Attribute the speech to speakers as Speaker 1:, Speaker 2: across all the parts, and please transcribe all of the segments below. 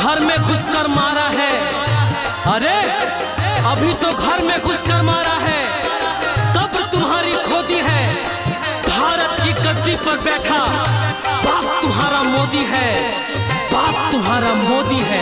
Speaker 1: घर में घुसकर मारा है अरे अभी तो घर में घुसकर मारा है कब तुम्हारी खोदी है भारत की गद्दी पर बैठा बाप तुम्हारा मोदी है बाप तुम्हारा मोदी है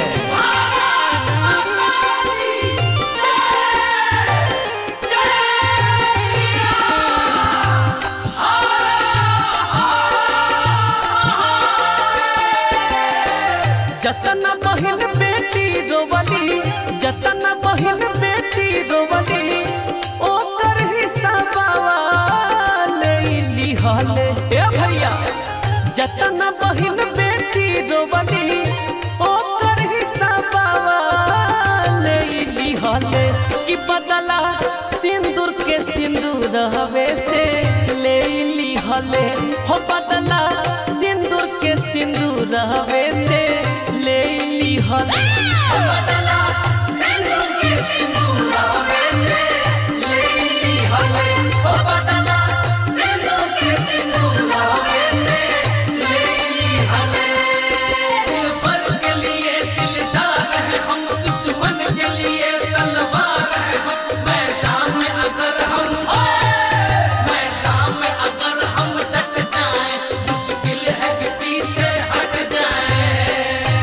Speaker 1: जतन बहिन बेटी रोवली जतन बहिन बेटी रोवली ओकर हिसाबा ले लिहले ए भैया जतन बहिन बेटी रोवली ओकर हिसाबा ले लिहले कि बदला सिंदूर के सिंदूर हवे से ले लिहले हो बदला सिंदूर के सिंदूर हवे से ले लिहले हो बदला सिंदूर के सिंदूर हवे से ले लिहले हो बदला सिंदूर के सिंदूर हवे से ले लिहले दिल पर के लिए दिलदार है हम दुश्मन के लिए तलवार है हम मैदान में अगर हम मैदान में अगर हम डट जाएं मुश्किल है कि पीछे हट जाएं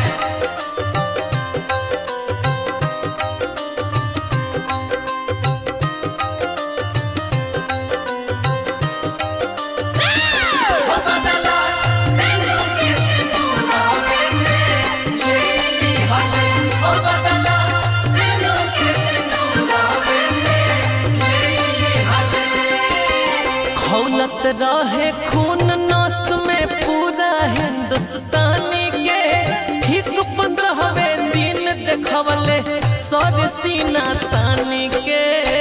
Speaker 1: हो बदला सिंदूर के सिंदूर हवे से ले लिहले हो बदला सिंदूर के सिंदूर हवे से ले लिहले खौलत रहे खून नस में पूरा हिंदुस्तानी के ठीक पंद्रहवे दिन देखवले सर सीना तानी के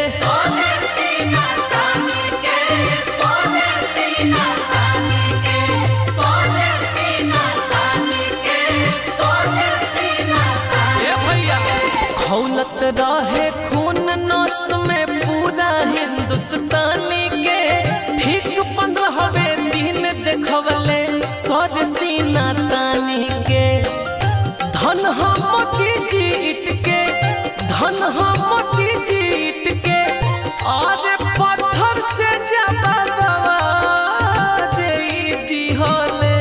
Speaker 1: ए भैया खौलत रहे खून नस में पूरा हिंदुस्तानी के ठीक पंद्रहवे दिन देखवले सर सीना तानी के धन हम की जीत के धन हम की जीत के और पत्थर से जबाबा दे दिहले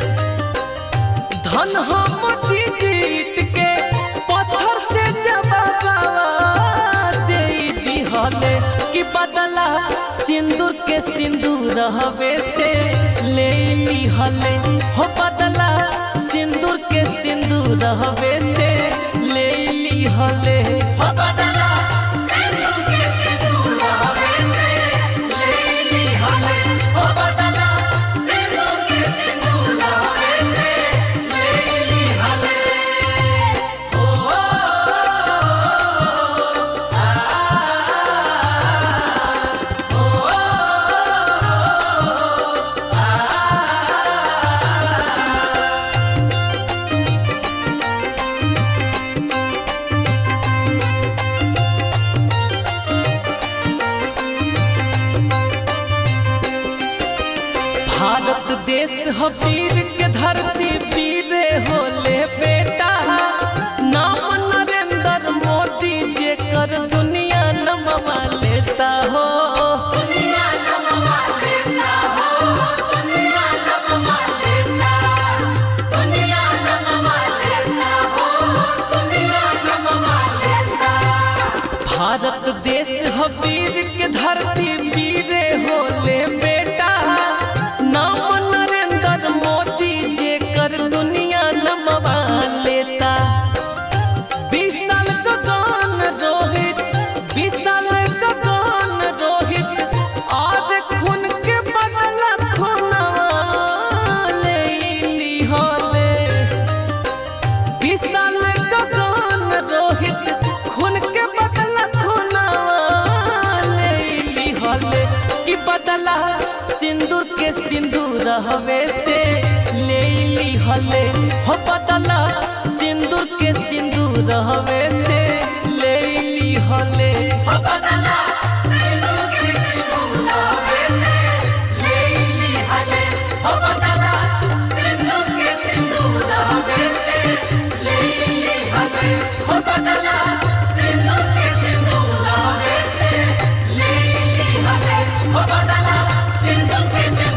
Speaker 1: धन हम की जीत के पत्थर से जबाबा दे दिहले कि बदला सिंदूर के सिंदूर हवे से ले लिहले हो बदला सिंदूर के सिंदूर हवे से ले लिहले हो बदला सिंदूर के सिंदूर हवे से ले लिहले हो बदला सिंदूर के सिंदूर हवे से ले लिहले भारत देश ह वीर के धरती वीरे होले बेटा नाम नरेंद्र मोदी जे कर दुनिया नमवा लेता हो दुनिया नमवा लेता हो दुनिया नमवा लेता दुनिया नमवा लेता हो दुनिया नमवा लेता भारत देश ह वीर के धरती वीरे होले बेटा नाम नरेंद्र मोदी जे कर दुनिया नमवा लेता विशाल गगन रोहित विशाल गगन रोहित आज खून के बदला खूनवा ले लिहले विशाल गगन रोहित खून के बदला खूनवा ले लिहले कि बदला सिंदूर के सिंदूर हवे से ले लिहले हो बदला सिंदूर के सिंदूर हवे से ले लिहले हो बदला सिंदूर के सिंदूर हवे से ले लिहले हो बदला सिंदूर के सिंदूर हवे से ले लिहले
Speaker 2: पंखे से